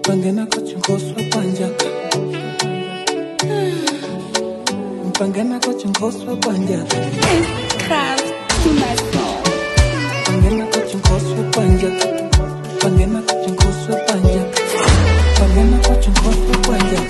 pangena kochinkoswa panja pangena kochinkoswa panja Craft to my soul. pangena kochinkoswa panja pangena kochinkoswa panja pangena kochinkoswa panja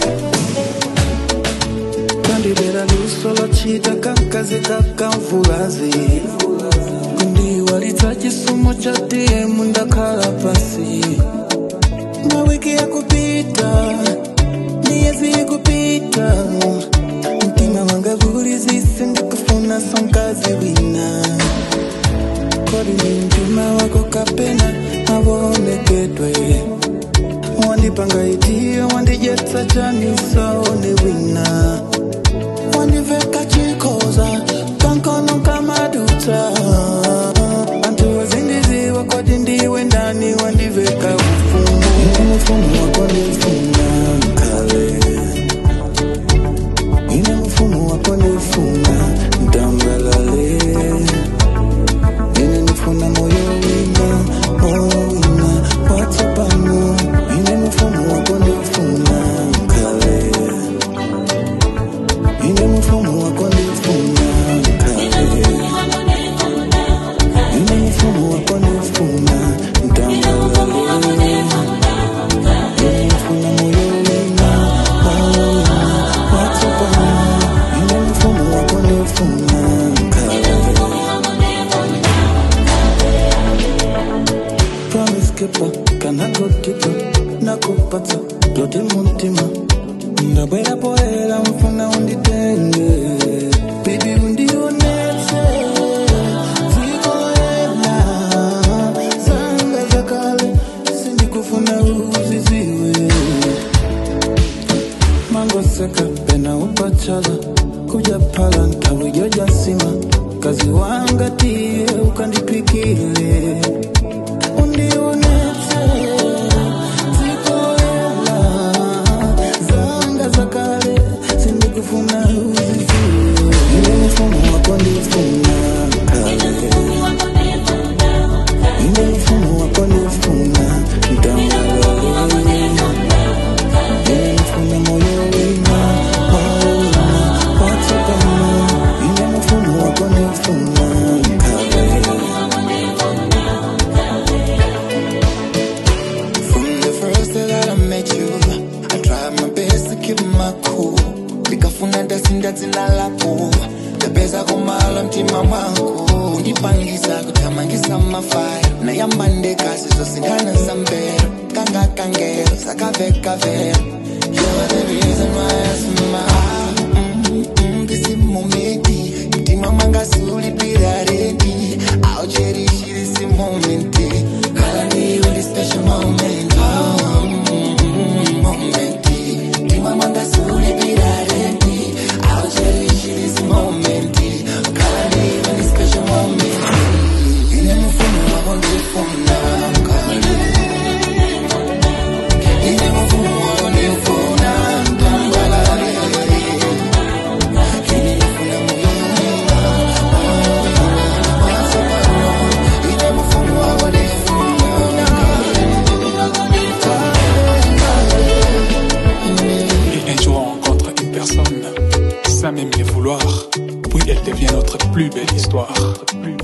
kandibera luso lwachita kankazi kakamvulazi kundiwalitsa chisomo cha dm ndakhala pasi mawiki ya kupita miezi kupita mtima wanga vulizise ndikufuna sonkazi wina kodi ni mtima wako kapena mavonekedwe wandipanga itiyo wandijetsa chanisaone wina wandiveka chikoza kankono kamaduta antu wazindiziwa kodi ndiwe ndani wandiveka ufumu ine mfumu wako ndifuna mkale ine mfumu wako ndifuna mtambalale ine nifuna moyo wina moyo wina watsapano ine mfumu wako ndifuna mkale ine mfumu wako ndifuna mkale ine mfumu wako ndifuna mtambalale ine nifuna moyo wina moyo wina watsapano ine mfumu wako ndifuna mkale promise keeper kana gotipa nakupata tote muntima ndabwera poera mfuna unditenge bibi undionetse zikoela zanga zakale sindikufuna uziziwe mangoseka pena upachala kuja pala ntawejojasima kazi wangatie ukandipikile undionetse zikoela zanga zakale sindikufuna uziziwe ile mfumo wako ndifuna kale ile mfumo wako ndifuna mtambalale ile mfumo moyo wina moyo wina watsapano ile mfumo wako ndifuna kale From the first day that I met you, I tried my best to keep my cool. Nikafuna ndasinda dzina lako ndapeza kumala mtima mwangu undipangisa kuthamangisa mafaya nayamba ndekasi zosindana zambero kanga kangero sakavekavero You're the reason why I smile mm, mm, This moment mtima mwanga sulipira redi I'll cherish this moment Kala ni really special moment oh, mm, mm, moment mtima mwanga sulipira redi I'll cherish this moment Kala ni really special moment Ine mfumo wako ndifuna kale Ine mfumo wako ndifuna mtambalale Ine mfumo moyo Ine mfumo wako ndifuna Et un jour on rencontre une personne, sans même le vouloir, puis elle devient notre plus belle histoire. Plus